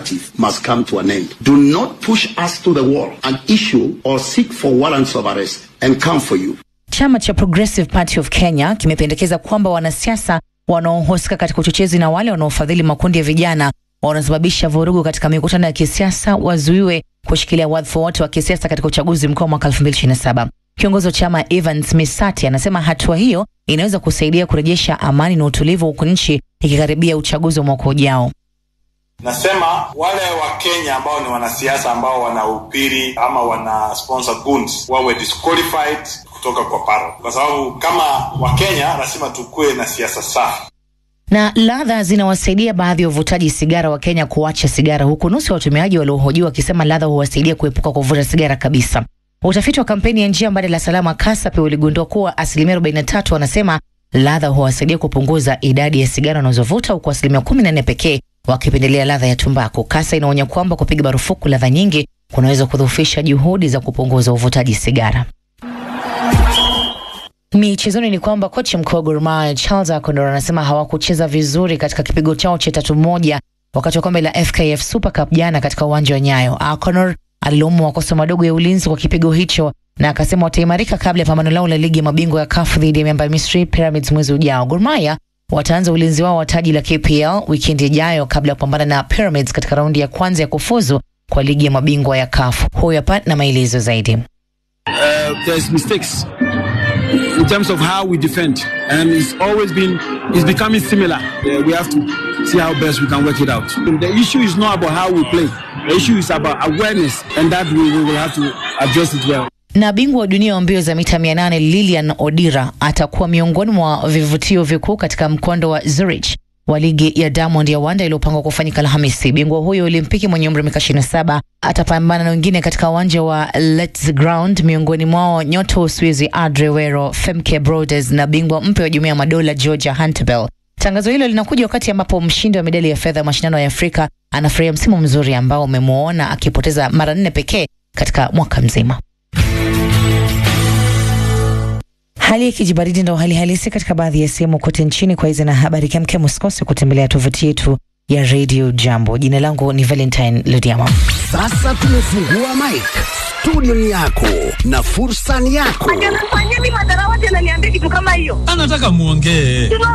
narrative must come to an end. Do not push us to the wall and issue or seek for warrants of arrest and come for you. Chama cha Progressive Party of Kenya kimependekeza kwamba wanasiasa wanaohusika katika uchochezi na wale wanaofadhili makundi ya vijana wanaosababisha vurugu katika mikutano ya kisiasa wazuiwe kushikilia wadhifa wote wa kisiasa katika uchaguzi mkuu wa mwaka 2027. Kiongozi wa chama Evans Misati anasema hatua hiyo inaweza kusaidia kurejesha amani na utulivu huku nchi ikikaribia uchaguzi wa mwaka ujao. Nasema wale wa Kenya ambao ni wanasiasa ambao wanahubiri ama wana sponsor goons wawe disqualified kutoka kwa paro, kwa sababu kama Wakenya lazima tukuwe na siasa safi. Na ladha zinawasaidia baadhi ya wavutaji sigara wa Kenya kuacha sigara, huku nusu ya watumiaji waliohojiwa wakisema ladha huwasaidia kuepuka kuvuta sigara kabisa. Utafiti wa kampeni ya njia mbadala salama KASAP uligundua kuwa asilimia 43 wanasema ladha huwasaidia kupunguza idadi ya sigara wanazovuta huku asilimia 14 pekee wakipendelea ladha ya tumbaku. KASA inaonya kwamba kupiga marufuku ladha nyingi kunaweza kudhoofisha juhudi za kupunguza uvutaji sigara. Michezoni ni kwamba kocha mkuu wa Gor Mahia Charles Akondor anasema hawakucheza vizuri katika kipigo chao cha tatu moja wakati wa kombe la FKF Super Cup jana katika uwanja wa Nyayo. Akondor alilaumu makosa madogo ya ulinzi kwa kipigo hicho na akasema wataimarika kabla ya pambano lao la ligi ya mabingwa ya CAF dhidi ya miamba ya Misri Pyramids mwezi ujao. Gor Mahia wataanza ulinzi wao wa taji la KPL wikendi ijayo kabla ya kupambana na Pyramids katika raundi ya kwanza ya kufuzu kwa ligi ya mabingwa ya CAF. Huyu hapa na maelezo zaidi. uh, there's mistakes in terms of how we defend, and it's always been it's becoming similar. Uh, we have to see how best we can work it out. The issue is not about how we play. The issue is about awareness, and that we, we will have to address it well. Na bingwa wa dunia wa mbio za mita 800 Lilian Odira atakuwa miongoni mwa vivutio vikuu katika mkondo wa Zurich wa ligi ya Diamond ya Wanda iliyopangwa kufanyika Alhamisi. Bingwa huyo Olimpiki mwenye umri wa miaka 27 atapambana na wengine katika uwanja wa Let's Ground, miongoni mwao nyota wa Uswizi Adre Wero, Femke Broders na bingwa mpya wa Jumuiya ya Madola Georgia Hunterville. Tangazo hilo linakuja wakati ambapo mshindi wa medali ya fedha ya mashindano ya Afrika anafurahia msimu mzuri ambao umemwona akipoteza mara nne pekee katika mwaka mzima. Hali ya kijibaridi ndo hali halisi katika baadhi ya sehemu kote nchini. Kwa hizi na habari kemkem, usikose kutembelea tovuti yetu ya Radio Jambo. Jina langu ni Valentine Lodiama. Sasa tumefungua mic. Studio ni yako na fursa ni yako. Anafanyia mimi madharawati ananiambia kitu kama hiyo. anataka muongee